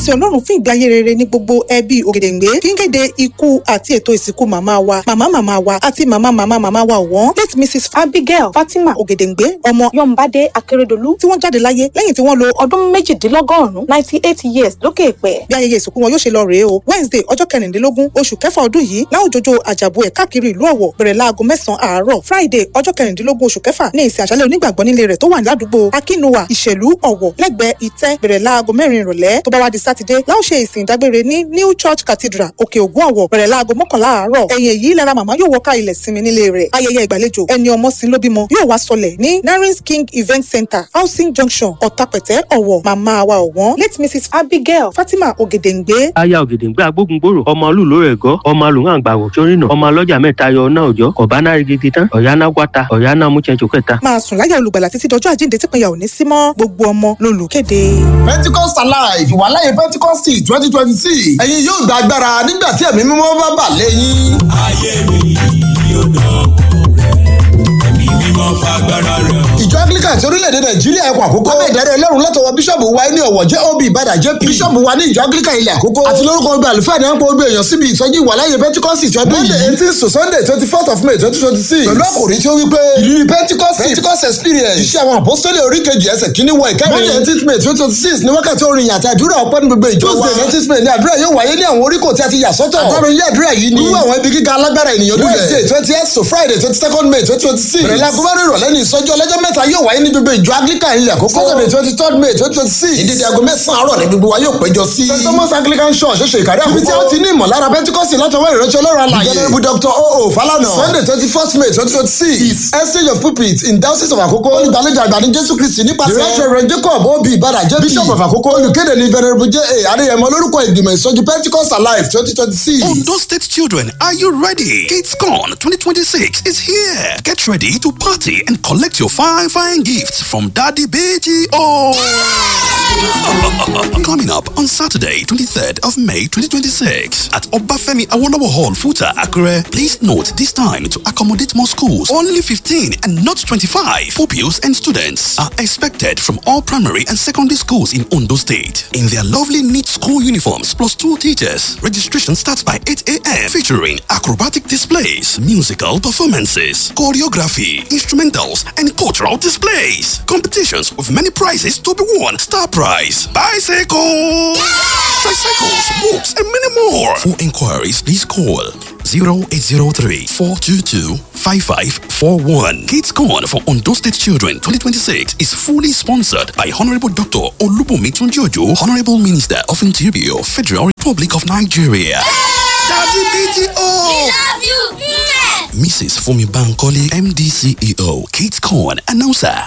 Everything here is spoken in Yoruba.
sin ọlọ́run fún ìgbé ayé rere ní gbogbo ẹbí ògèdèǹgbé kí n kéde ikú àti ètò ìsìnkú màmá wa màmá màmá wa àti màmá màmá màmá wa ọ̀wọ́n late mrs abigail fatima ògèdèǹgbé ọmọ yọ̀ǹbádé akérèdọ́lù tí wọ́n jáde láyé lẹ́yìn tí wọ́n lo ọdún méjìdínlọ́gọ́rùn-ún ninety eight years lókè èpẹ̀. bí ayẹyẹ ìsìnkú wọn yóò ṣe lọ rèé o wednesday ọjọ́ kẹrìndínlógún oṣù kẹfà ọdún yìí láwùjọjọ àjàbù ẹ̀ káàkiri ìlú ọ̀wọ̀ bẹ̀rẹ̀ láago mẹ́sàn-án àárọ̀ friday ọjọ́ kẹrìndínlógún oṣù kẹfà ní ìsìn àṣálẹ̀ onígbàgbọ́ nílé rẹ̀ tó wà ládùúgbò akínúwà ìṣèlú ọ̀wọ̀ lẹ́gbẹ̀ẹ́ ìtẹ́ bẹ̀rẹ̀ láago mẹ́rin ìrọ̀lẹ́ tó bá wá di sátidé láò ṣe ìsìn ìdágbére ní new church cathedral òkè ògùn ọ̀wọ̀ bẹ̀rẹ̀ láago mọ́kànlá àárọ̀ ẹ̀yìn èyí lára màmá yóò wọ́ká ilẹ̀ sinmi nílé rẹ̀ ayẹyẹ ìgbàlejò ẹni ọmọ sin ló bímọ yóò wá sọlẹ̀ ní narins king event center housing junction ọ̀tàpẹ̀tẹ̀ ọ̀wọ̀ màmá wa ọ̀wọ́n late mrs abigail fatima ògèdèǹgbé aya ògèdèǹgbé agbógungbòrò ọmọ olùlò ẹ̀gọ́ ọmọ alùhàn àgbàwọ̀ sórìnà ọmọ ọlọ́jà mẹ́ta yọ ọ̀nà òjọ́ ọ̀bánà rigidi tán ọ̀yánà wáta ọ̀yánà múchẹ́nchó kẹta. máa sùn láyà olùgbàlà títí dọjọ́ àjíǹde tí pinya ò ní sí mọ́ gbogbo ọmọ lolùkéde. pentecost alive ìwàláyé pentecost twenty twenty six ẹ̀yin yóò gba agbára nígbà tí ẹ̀mí mímọ́ bá bà lẹ́yìn. ayé mi yóò dọ̀kọ̀ rẹ̀ ẹ̀mí mímọ́ fagbára rẹ̀ hàn. ìjọ anglican ti orílẹ̀-èdè nàìjíríà ẹ̀kọ́ àkókò. lábẹ́ ìdarí ọlọ́run látọwọ́ bíṣọ̀bù wa ní ọ̀wọ̀ jẹ́ ob ìbàdàn jp. bíṣọ̀bù wa ní ìjọ anglican ilẹ̀ àkókò. àti lórúkọ ọgbà àlùfáà ní àpò gbé èèyàn síbi ìsọjí ìwàláyé pentecost ti ọdún yìí. monday eighteen to sunday twenty fourth of may twenty twenty six. pẹ̀lú àkòrí tí ó wí pé ìrírí pentecost pentecost experience. iṣẹ́ àwọn apostoli oríkejì ẹsẹ̀ kínní wọ ìkẹrin. monday eighteen may twenty twenty six ní wákàtí orin àti àdúrà ọpẹ́ ní gbogbo ìjọ wa. tuesday nineteen may ní àdúrà yóò wáyé ní àwọn oríkò tí a ti yà sọ́tọ̀. àtàrò ilé àdúrà yìí ni. wíwú àwọn ibi gíga alágbára ènìyàn lulẹ̀. wednesday twenty eight to friday twenty second may twenty twenty six. bẹ̀rẹ̀ láago márùn-ún ìrọ̀lẹ́ ní ìsọjí ọlọ́jọ́ mẹ́ta yóò wáyé ní gbogbo ìjọ anglican ilẹ̀ àkókò. saturday twenty third may twenty twenty six. ìdíje aago mẹ́sàn-án àárọ̀ ní gbogbo wa yóò péjọ sí. st thomas anglican church ṣoṣo ìkàrí àkókò. ibi tí a ti ní ìmọ̀lára pentikọ́sì látọwọ́ ìránṣẹ́ ọlọ́run alàyè. ìjọba dr oo falana. sunday twenty first may twenty twenty six. is exchange of pulpit in diocese of àkókò. olùgbàlejò àgbà ní jésù kristi nípasẹ̀. the reverend jacob obi ibada jp. bishop of àkókò. olùkéde ní venerable j a adéyẹmọ lórúkọ ìgbìmọ̀ ìsọjí pentikọ́sì alive twenty twenty six. Ondo State children, are you ready? GatesCon 2026 is here. Get ready to party and collect your fine, fine gifts from Daddy BGO. Coming up on Saturday, 23rd of May 2026 at Obafemi Awolowo Hall, Futa, Akure. Please note this time to accommodate more schools. Only 15 and not 25 pupils and students are expected from all primary and secondary schools in Ondo State in their lovely neat school uniforms plus two teachers. Registration starts by 8 a.m. featuring acrobatic displays, musical performances, choreography, instrumentals, and cultural displays. Competitions with many prizes to be won. Star prize, bicycle, tricycles, books, and many more. For inquiries, please call 0803 422 5541. Kids Corn for Ondo State Children 2026 is fully sponsored by Honorable Dr. Olubumi Tunjojo, Honorable Minister of Interior, Federal Republic of Nigeria. Daddy BTO! love you. Mrs. Fumi Bankole, MD CEO, Kate Corn, announcer.